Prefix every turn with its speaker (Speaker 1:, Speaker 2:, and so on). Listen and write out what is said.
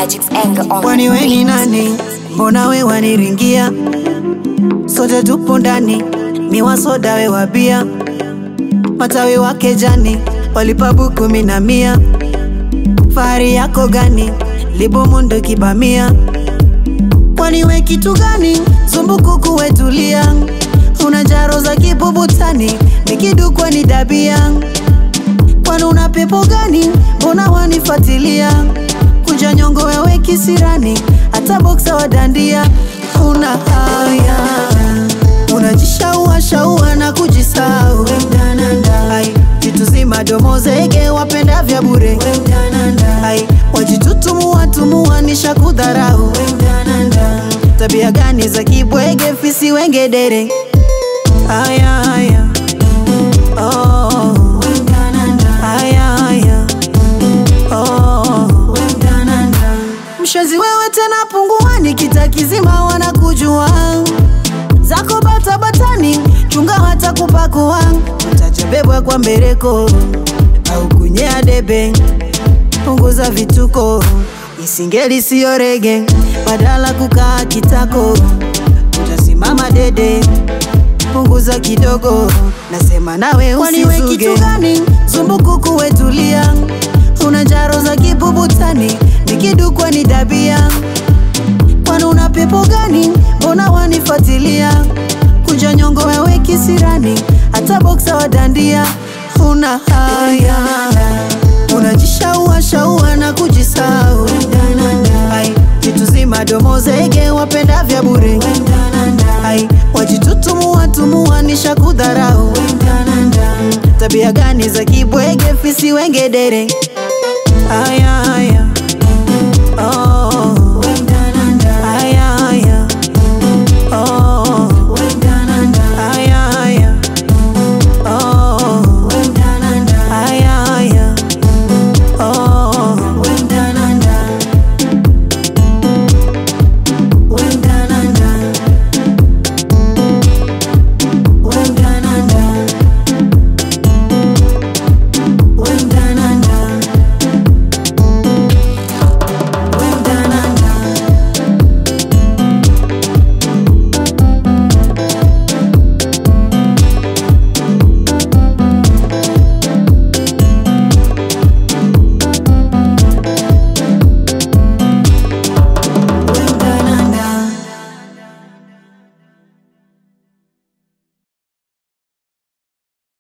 Speaker 1: Magic's anger on
Speaker 2: Kwani
Speaker 1: the
Speaker 2: we ni
Speaker 1: beat.
Speaker 2: nani? Mbona we waniringia? Sote tupo ndani, ni wasoda we wabia, matawi wake jani, walipa kumi na mia. Fahari yako gani? Libomondo kibamia. Kwani we kitu gani? Zumbukuku wetulia, una jaro za kibubutani, nikidukwa ni dabia. Kwani una pepo gani? Mbona wanifuatilia? Kunja nyongo wewe kisirani, hata boksa wadandia. Una haya, unajishaua shaua na kujisau. Ai, vitu zima domo zege wapenda vya bure. Ai, wajitutumua tumua nisha kudharau. Tabia gani za kibwege fisi wengedere? Aya, haya. Oh. Aya, haya. Oh. Mshenzi wewe tena punguani, kita kizima wanakujua zako bata batani, chunga hata kupakua, utajabebwa kwa mbereko au kunyea debe. Punguza vituko, isingeli siyo rege, badala kukaa kitako, utasimama dede. Punguza kidogo, nasema nawe
Speaker 3: Kwani we
Speaker 2: usizuge.
Speaker 3: kitu gani?
Speaker 2: Zumbukuku wetulia, una jaro za kibubutani, nikidukwa ni dabia. Kwani una pepo gani? Mbona wanifuatilia? Kunja nyongo wewe kisirani, hata boksa wadandia. Una haya, unajishaua shaua na kujisau. Ai, vitu zima domo zege wapenda vya bure. Ai, wajitutumua tumua nisha kudharau. Tabia gani za kibwege fisi wengedere? Aya, aya.